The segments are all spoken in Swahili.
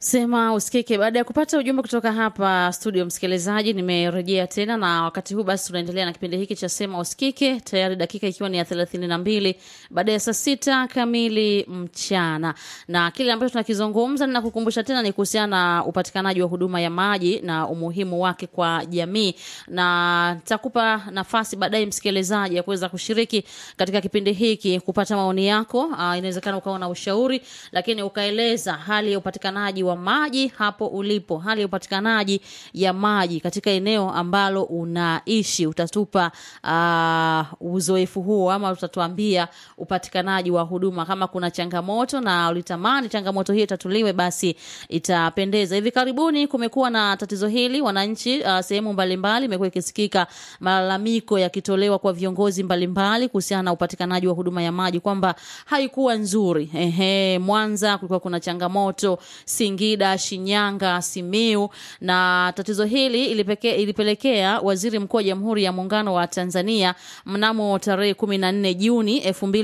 Sema usikike. Baada ya kupata ujumbe kutoka hapa studio, msikilizaji, nimerejea tena na wakati huu basi tunaendelea na kipindi hiki cha Sema Usikike, tayari dakika ikiwa ni ya thelathini na mbili baada ya saa sita kamili mchana, na kile ambacho tunakizungumza ninakukumbusha tena ni kuhusiana na upatikanaji wa huduma ya maji na umuhimu wake kwa jamii, na nitakupa nafasi baadaye msikilizaji ya kuweza kushiriki katika kipindi hiki kupata maoni yako. Uh, inawezekana ukawa na ushauri, lakini ukaeleza hali ya upatikanaji wa maji hapo ulipo, hali ya upatikanaji ya maji katika eneo ambalo unaishi. Utatupa uh, uzoefu huo ama utatuambia upatikanaji wa huduma, kama kuna changamoto na ulitamani changamoto hiyo itatuliwe, basi itapendeza. Hivi karibuni kumekuwa na tatizo hili, wananchi uh, sehemu mbalimbali imekuwa ikisikika malalamiko yakitolewa kwa viongozi mbalimbali kuhusiana na upatikanaji wa huduma ya maji kwamba haikuwa nzuri. Ehe, Mwanza kulikuwa kuna changamoto Singida, Shinyanga, Simiu na tatizo hili ilipeke, ilipelekea Waziri Mkuu wa Jamhuri ya Muungano wa Tanzania mnamo tarehe 14 Juni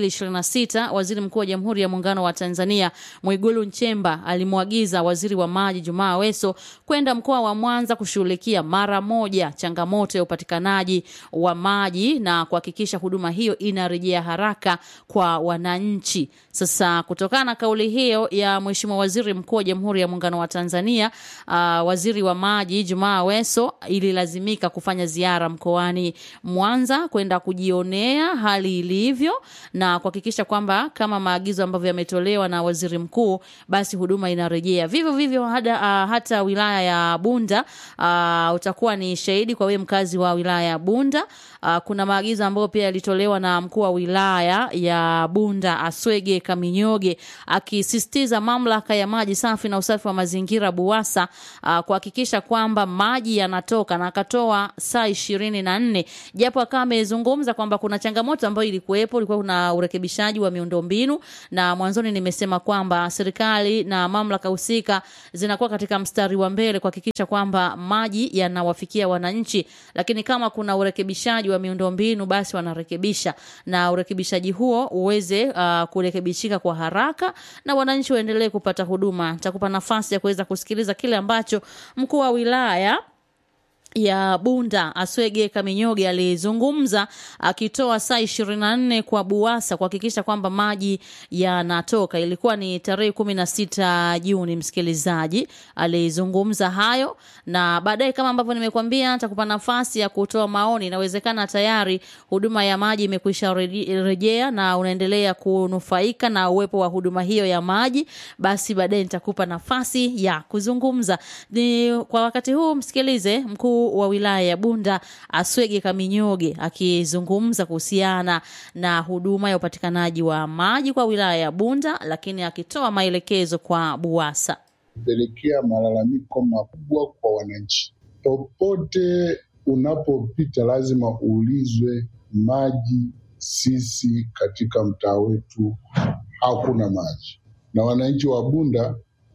2026, Waziri Mkuu wa Jamhuri ya Muungano wa Tanzania Mwigulu Nchemba alimwagiza Waziri wa Maji Jumaa Aweso kwenda mkoa wa Mwanza kushughulikia mara moja changamoto ya upatikanaji wa maji na kuhakikisha huduma hiyo inarejea haraka kwa wananchi. Sasa kutokana na kauli hiyo ya Mheshimiwa Waziri Mkuu wa Jamhuri ya Muungano wa Tanzania, uh, Waziri wa Maji Jumaa Aweso ililazimika kufanya ziara mkoani Mwanza kwenda kujionea hali ilivyo na kuhakikisha kwamba kama maagizo ambavyo yametolewa na Waziri Mkuu basi huduma inarejea. Vivyo vivyo hada, uh, hata wilaya ya Bunda uh, utakuwa ni shahidi kwa wewe mkazi wa wilaya ya Bunda. Uh, kuna maagizo ambayo pia yalitolewa na mkuu wa wilaya ya Bunda Aswege Kaminyoge akisisitiza mamlaka ya maji safi na usafi wa mazingira BUWASA uh, kuhakikisha kwamba maji yanatoka na akatoa saa ishirini na nne japo akawa amezungumza kwamba kuna changamoto ambayo ilikuwepo, ilikuwa kuna urekebishaji wa miundombinu, na mwanzoni nimesema kwamba serikali na mamlaka husika zinakuwa katika mstari wa mbele kuhakikisha kwamba maji yanawafikia wananchi, lakini kama kuna urekebishaji wa miundombinu basi wanarekebisha na urekebishaji huo uweze uh, kurekebishika kwa haraka na wananchi waendelee kupata huduma. Nitakupa nafasi ya kuweza kusikiliza kile ambacho mkuu wa wilaya ya Bunda Aswege Kaminyoge alizungumza akitoa saa ishirini na nne kwa BUWASA kuhakikisha kwamba maji yanatoka. Ilikuwa ni tarehe kumi na sita Juni, msikilizaji alizungumza hayo, na baadaye kama ambavyo nimekuambia, nitakupa nafasi ya kutoa maoni. Inawezekana tayari huduma ya maji imekwisha rejea na unaendelea kunufaika na uwepo wa huduma hiyo ya maji, basi baadaye nitakupa nafasi ya kuzungumza. Ni kwa wakati huu msikilize mkuu wa wilaya ya Bunda Aswege Kaminyoge akizungumza kuhusiana na huduma ya upatikanaji wa maji kwa wilaya ya Bunda, lakini akitoa maelekezo kwa BUWASA kupelekea malalamiko makubwa kwa wananchi. Popote unapopita lazima uulizwe maji. Sisi katika mtaa wetu hakuna maji, na wananchi wa Bunda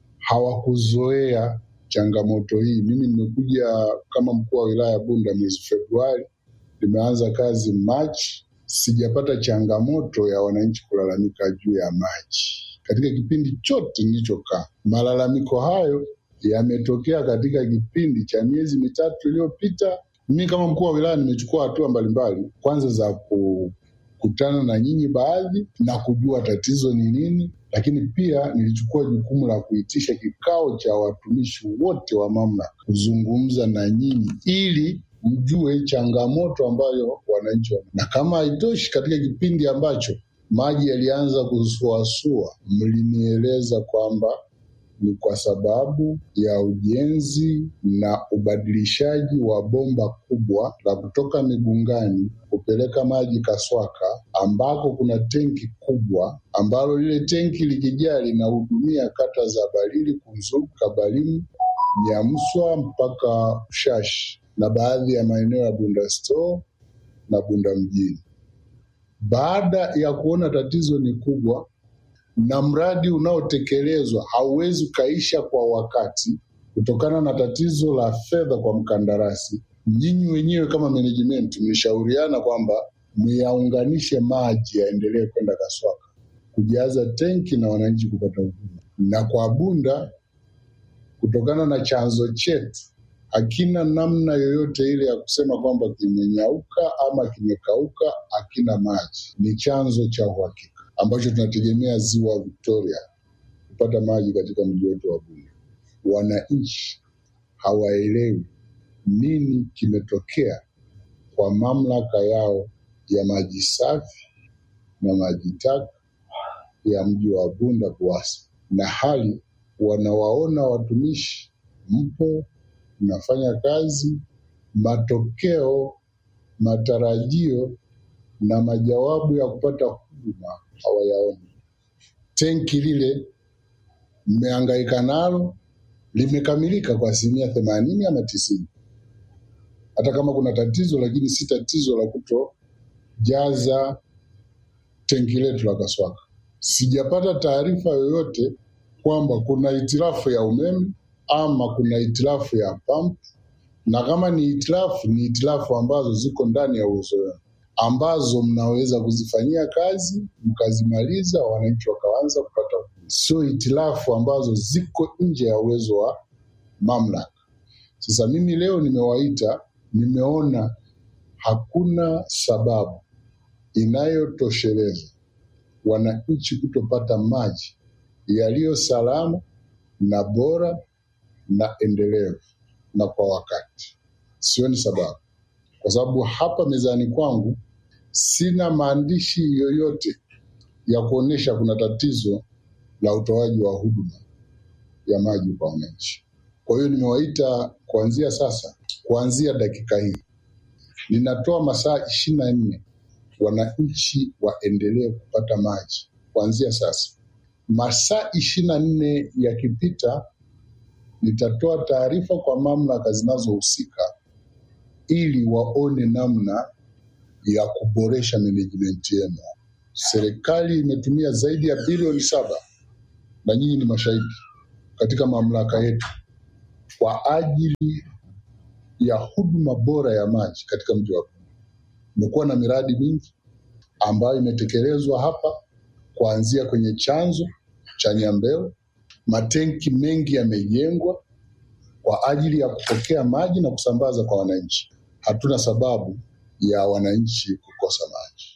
hawakuzoea changamoto hii. Mimi nimekuja kama mkuu wa wilaya ya Bunda mwezi Februari, nimeanza kazi Machi, sijapata changamoto ya wananchi kulalamika juu ya maji katika kipindi chote nilichokaa. Malalamiko hayo yametokea katika kipindi cha miezi mitatu iliyopita. Mimi kama mkuu wa wilaya nimechukua hatua mbalimbali, kwanza za kukutana na nyinyi baadhi na kujua tatizo ni nini, lakini pia nilichukua jukumu la kuitisha kikao cha watumishi wote wa mamlaka kuzungumza na nyinyi ili mjue changamoto ambayo wananchi wana. Na kama haitoshi, katika kipindi ambacho maji yalianza kusuasua, mlinieleza kwamba ni kwa sababu ya ujenzi na ubadilishaji wa bomba kubwa la kutoka Migungani kupeleka maji Kaswaka, ambako kuna tenki kubwa ambalo lile tenki likijaa linahudumia kata za Balili, Kunzugu, Kabalimu, Nyamswa mpaka Ushashi na baadhi ya maeneo ya Bunda Store na Bunda mjini. Baada ya kuona tatizo ni kubwa na mradi unaotekelezwa hauwezi ukaisha kwa wakati kutokana na tatizo la fedha kwa mkandarasi, nyinyi wenyewe kama management mlishauriana kwamba myaunganishe maji yaendelee kwenda Kaswaka kujaza tenki na wananchi kupata huduma. Na kwa Bunda kutokana na chanzo chetu hakina namna yoyote ile ya kusema kwamba kimenyauka ama kimekauka, hakina maji. Ni chanzo cha uhakika ambacho tunategemea ziwa Victoria kupata maji katika mji wetu wa Bunda. Wananchi hawaelewi nini kimetokea kwa mamlaka yao ya maji safi na maji taka ya mji wa Bunda BUWASA, na hali wanawaona watumishi mpo mnafanya kazi, matokeo, matarajio na majawabu ya kupata huduma hawayaoni. Tenki lile mmehangaika nalo limekamilika kwa asilimia themanini ama tisini, hata kama kuna tatizo, lakini si tatizo la kutojaza tenki letu la Kaswaka. Sijapata taarifa yoyote kwamba kuna hitilafu ya umeme ama kuna hitilafu ya pump, na kama ni hitilafu, ni hitilafu ambazo ziko ndani ya uwezo wenu, ambazo mnaweza kuzifanyia kazi mkazimaliza, wananchi wakaanza kupata huduma, sio hitilafu ambazo ziko nje ya uwezo wa mamlaka. Sasa mimi leo nimewaita, nimeona hakuna sababu inayotosheleza wananchi kutopata maji yaliyo salama na bora na endelevu na kwa wakati. Sioni sababu, kwa sababu hapa mezani kwangu sina maandishi yoyote ya kuonyesha kuna tatizo la utoaji wa huduma ya maji kwa wananchi. Kwa hiyo nimewaita kuanzia sasa, kuanzia dakika hii, ninatoa masaa ishirini na nne wananchi waendelee kupata maji kuanzia sasa. Masaa ishirini na nne yakipita, nitatoa taarifa kwa mamlaka zinazohusika ili waone namna ya kuboresha management yenu. Serikali imetumia zaidi ya bilioni saba na nyinyi ni mashahidi katika mamlaka yetu kwa ajili ya huduma bora ya maji katika mji wa Bunda. Imekuwa na miradi mingi ambayo imetekelezwa hapa kuanzia kwenye chanzo cha Nyambeo. Matenki mengi yamejengwa kwa ajili ya kupokea maji na kusambaza kwa wananchi. Hatuna sababu ya wananchi kukosa maji.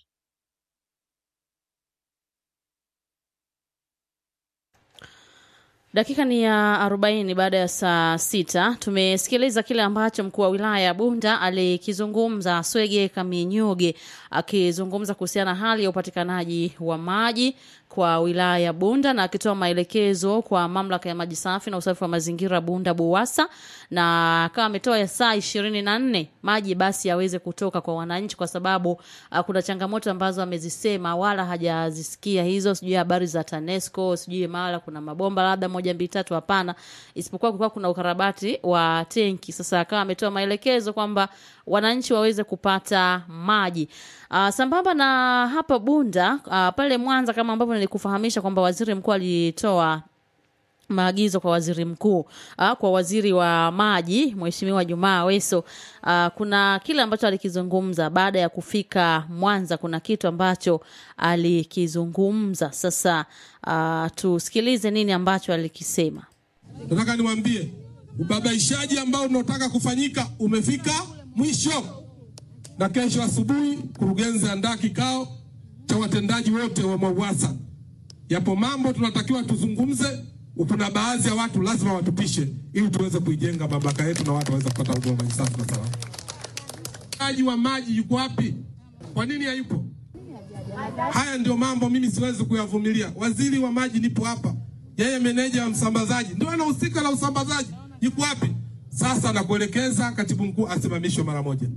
Dakika ni ya arobaini baada ya saa sita. Tumesikiliza kile ambacho mkuu wa wilaya ya Bunda alikizungumza, Swege Kaminyoge akizungumza kuhusiana na hali ya upatikanaji wa maji kwa wilaya ya Bunda na akitoa maelekezo kwa mamlaka ya maji safi na usafi wa mazingira Bunda BUWASA, na akawa ametoa ya saa ishirini na nne maji basi yaweze kutoka kwa wananchi, kwa sababu uh, kuna changamoto ambazo amezisema wala hajazisikia hizo, sijui habari za TANESCO, sijui mara kuna mabomba labda moja mbili tatu, hapana, isipokuwa kulikuwa kuna ukarabati wa tenki. Sasa akawa ametoa maelekezo kwamba wananchi waweze kupata maji. Uh, sambamba na hapa Bunda uh, pale Mwanza kama ambavyo nilikufahamisha kwamba waziri mkuu alitoa maagizo kwa waziri mkuu uh, kwa waziri wa maji Mheshimiwa Jumaa Aweso uh, kuna kile ambacho alikizungumza baada ya kufika Mwanza. Kuna kitu ambacho alikizungumza. Sasa uh, tusikilize nini ambacho alikisema. Nataka niwaambie ubabaishaji ambao unaotaka kufanyika umefika mwisho, na kesho asubuhi kurugenzi andaa kikao cha watendaji wote wa MWAUWASA. Yapo mambo tunatakiwa tuzungumze, kuna baadhi ya watu lazima watupishe ili tuweze kuijenga mamlaka yetu na watu waweze kupata huduma maji safi na salama. Aji wa maji yuko wapi? Kwa nini hayupo? Haya ndio mambo mimi siwezi kuyavumilia. Waziri wa maji nipo hapa, yeye meneja wa msambazaji ndio anahusika na usambazaji, yuko wapi? Sasa nakuelekeza katibu mkuu asimamishwe mara moja.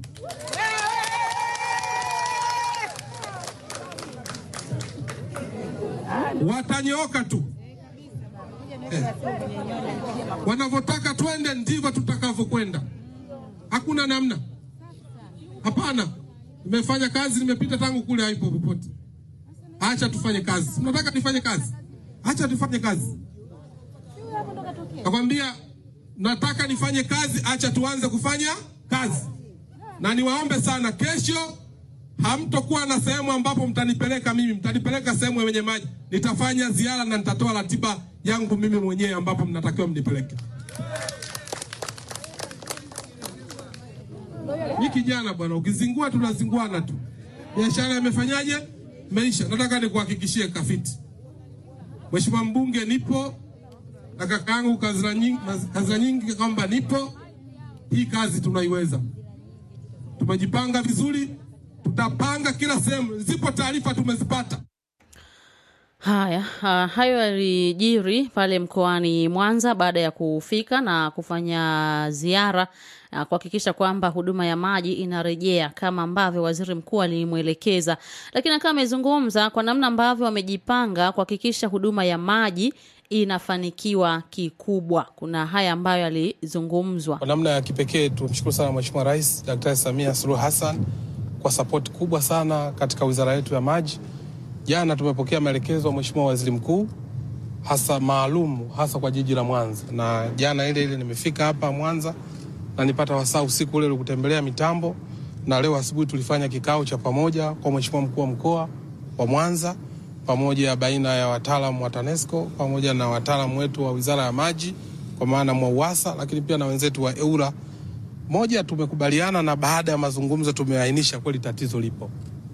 Watanyooka tu eh. Wanavyotaka twende ndivyo tutakavyokwenda, hakuna namna. Hapana, nimefanya kazi, nimepita tangu kule, haipo popote. Acha tufanye kazi. Mnataka nifanye kazi? Acha tufanye kazi. Nakwambia nataka nifanye kazi, acha tuanze kufanya kazi. Na niwaombe sana, kesho hamtokuwa na sehemu ambapo mtanipeleka mimi, mtanipeleka sehemu yenye maji. Nitafanya ziara na nitatoa ratiba yangu mimi mwenyewe ambapo mnatakiwa mnipeleke. Mimi kijana bwana, ukizingua tunazinguana tu. Biashara imefanyaje? Meisha. Nataka nikuhakikishie Kafiti, Mheshimiwa mbunge, nipo na kakaangu Kazira nyingi, Kazira nyingi kwamba nipo. Hii kazi tunaiweza, tumejipanga vizuri, tutapanga kila sehemu. Zipo taarifa tumezipata. Haya, ha, hayo yalijiri pale mkoani Mwanza baada ya kufika na kufanya ziara na kuhakikisha kwamba huduma ya maji inarejea kama ambavyo waziri mkuu alimwelekeza, lakini akawa amezungumza kwa namna ambavyo wamejipanga kuhakikisha huduma ya maji inafanikiwa kikubwa. Kuna haya ambayo yalizungumzwa. Kwa namna ya kipekee tumshukuru sana Mheshimiwa Rais Daktari Samia Suluhu Hassan kwa sapoti kubwa sana katika wizara yetu ya maji. Jana tumepokea maelekezo ya Mheshimiwa Waziri Mkuu hasa maalum hasa kwa jiji la Mwanza, na jana ile ile nimefika hapa Mwanza na nipata wasaa usiku ule kutembelea mitambo, na leo asubuhi tulifanya kikao cha pamoja kwa Mheshimiwa mkuu wa mkoa wa Mwanza pamoja baina ya wataalamu wa TANESCO pamoja na wataalamu wetu wa wizara ya maji kwa maana MWAUWASA, lakini pia na wenzetu wa EURA. Moja, tumekubaliana na baada ya mazungumzo tumeainisha kweli tatizo lipo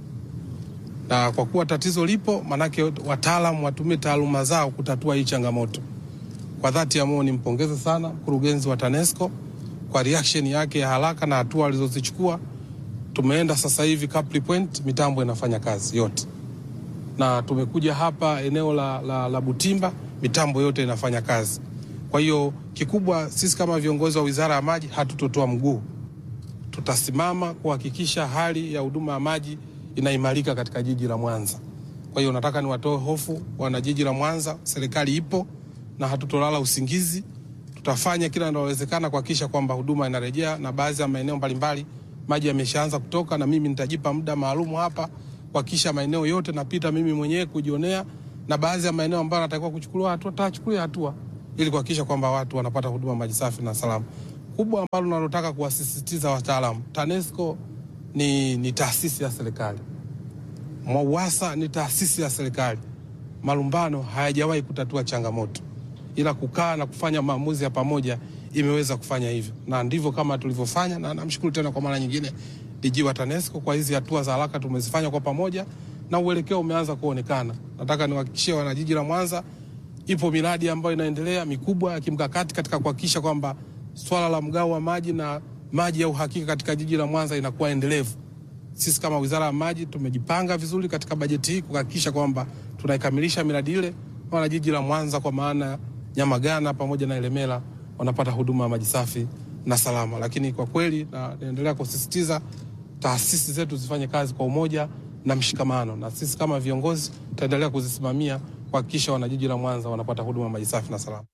na kwa kuwa tatizo lipo, manake wataalamu watumie taaluma zao kutatua hii changamoto. Kwa dhati ya moyo nimpongeze sana mkurugenzi wa TANESCO kwa reaction yake ya haraka na hatua alizozichukua. Tumeenda sasa hivi Capri Point, mitambo inafanya kazi yote, na tumekuja hapa eneo la, la, la Butimba, mitambo yote inafanya kazi. Kwa hiyo kikubwa, sisi kama viongozi wa wizara ya maji hatutotoa mguu, tutasimama kuhakikisha hali ya huduma ya maji inaimarika katika jiji la Mwanza. Kwa hiyo nataka niwatoe hofu wana jiji la Mwanza, serikali ipo na hatutolala usingizi. Tutafanya kila linalowezekana kuhakikisha kwamba huduma inarejea, na baadhi ya maeneo mbalimbali maji yameshaanza kutoka, na mimi nitajipa muda maalum hapa kuhakikisha maeneo yote napita mimi mwenyewe kujionea, na baadhi ya maeneo ambayo natakiwa kuchukuliwa hatua tachukulia hatua ili kuhakikisha kwamba watu wanapata huduma maji safi na salama. Kubwa ambalo nalotaka kuwasisitiza wataalamu, TANESCO ni, ni taasisi ya serikali. MWAUWASA ni taasisi ya serikali. Malumbano hayajawahi kutatua changamoto, ila kukaa na kufanya maamuzi ya pamoja imeweza kufanya hivyo, na ndivyo kama tulivyofanya, na namshukuru tena kwa mara nyingine DG wa TANESCO kwa hizi hatua za haraka tumezifanya kwa pamoja, na uelekeo umeanza kuonekana. Nataka niwahakikishie wanajiji la Mwanza, ipo miradi ambayo inaendelea mikubwa ya kimkakati katika kuhakikisha kwamba swala la mgao wa maji na maji ya uhakika katika jiji la Mwanza inakuwa endelevu. Sisi kama Wizara ya Maji tumejipanga vizuri katika bajeti hii kuhakikisha kwamba tunaikamilisha miradi ile, wana jiji la Mwanza kwa maana Nyamagana pamoja na Ilemela wanapata huduma ya maji safi na salama. Lakini kwa kweli, na naendelea kusisitiza taasisi zetu zifanye kazi kwa umoja na mshikamano, na sisi kama viongozi tutaendelea kuzisimamia kuhakikisha wanajiji la Mwanza wanapata huduma ya maji safi na salama.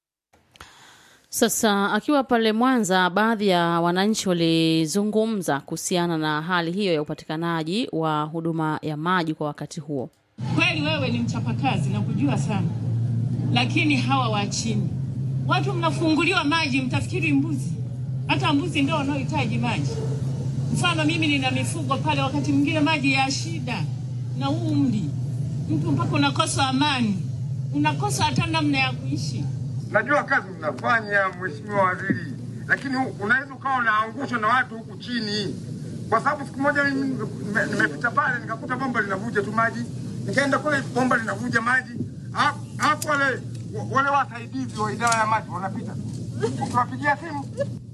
Sasa akiwa pale Mwanza, baadhi ya wananchi walizungumza kuhusiana na hali hiyo ya upatikanaji wa huduma ya maji kwa wakati huo. Kweli wewe ni mchapakazi na kujua sana, lakini hawa wa chini, watu mnafunguliwa maji, mtafikiri mbuzi. Hata mbuzi ndio wanaohitaji maji. Mfano mimi nina mifugo pale, wakati mwingine maji ya shida na umri, mtu mpaka unakosa amani, unakosa hata namna ya kuishi. Najua kazi mnafanya Mheshimiwa Waziri, lakini unaweza ukawa unaangushwa na watu huku chini, kwa sababu siku moja mimi nime- nimepita pale nikakuta bomba linavuja tu maji, nikaenda kule bomba linavuja maji, hapo wale wale wasaidizi wa idara ya maji wanapita tu, ukiwapigia simu